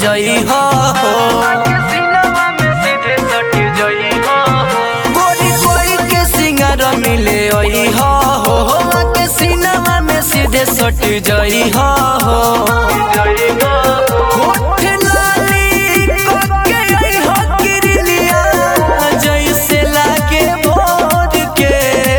जई हो गोरी कोई के सिंगार मिले ओई हो के सिनेमा में सीधे सट जई हो होठ लाली कोके आई हो किरलिया जैसे लागे भोर के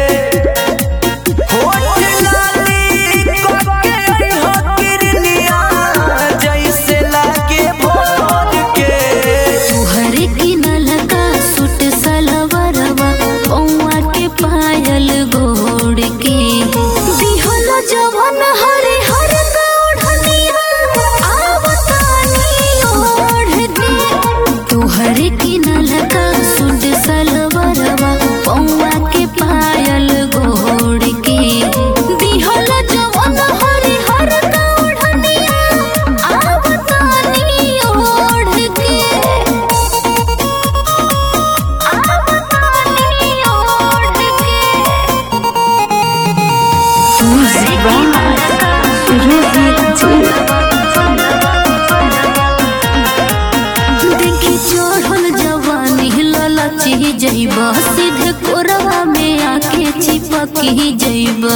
होठ लाली कोके आई हो किरलिया जैसे लागे भोर के तुहर किनल का सूट सलवरवा पौआ के पायल गोड़ के दिहल जवन हरे हर ओढ़निया आवतानी ओढ़ के तुहर किनल का सूट सलवरवा पौआ के पायल गोड़ के दिहल जवन हरे हर ओढ़निया आवतानी ओढ़ के देखी चढ़ल जवानी ललची जइबा सीधे कोरवा में आके चिपकी जइबा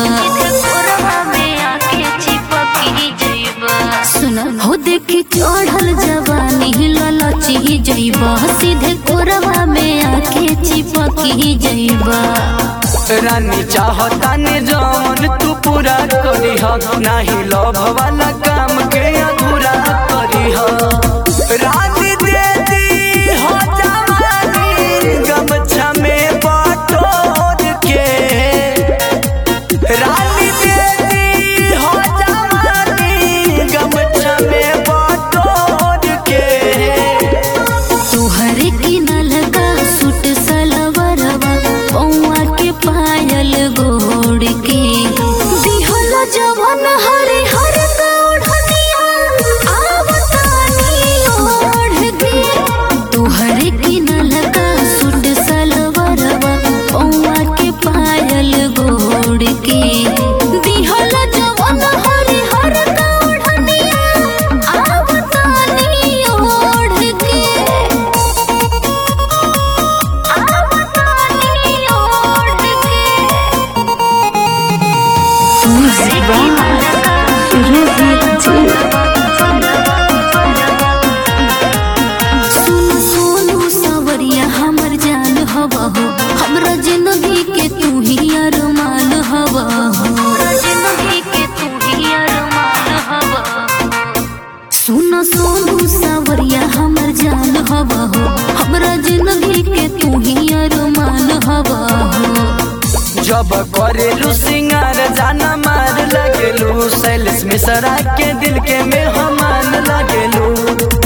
सुन हो देखी चढ़ल जवानी ललची जइबा सीधे कोरवा में आके चिपकी जइबा रानी चाहता ने जवन तू पूरा करी हो नाही लोभ वाला काम के अधूरा करी हो रानी दे दी हो जवानी गमछा में बटोर के रानी दे दी हो जवानी गमछा में बटोर के तुहर किनल का सूट सलवरवा पौआ के पायल गोड़ के दिहल जवन हरे हर ओढ़निया आवतानी ओढ़ के तुहर किनल का सूट सलवरवा पौआ के पायल गोड़ के दिहल जवन हरे हर ओढ़निया आवतानी ओढ़ के सुन सोनू सवरिया हमर जान हवा हो हमरा जिंदगी के तू ही अरमान हवा हो जिंदगी के तू ही अरमान हवा सुन सोनू सवरिया हमर जान हवा हो हमरा जिंदगी के तू ही अरमान हवा हो जब करेलू सिंगार जाना मार लगेलू सैलेस मिसरा के दिल के में हमान लगेलू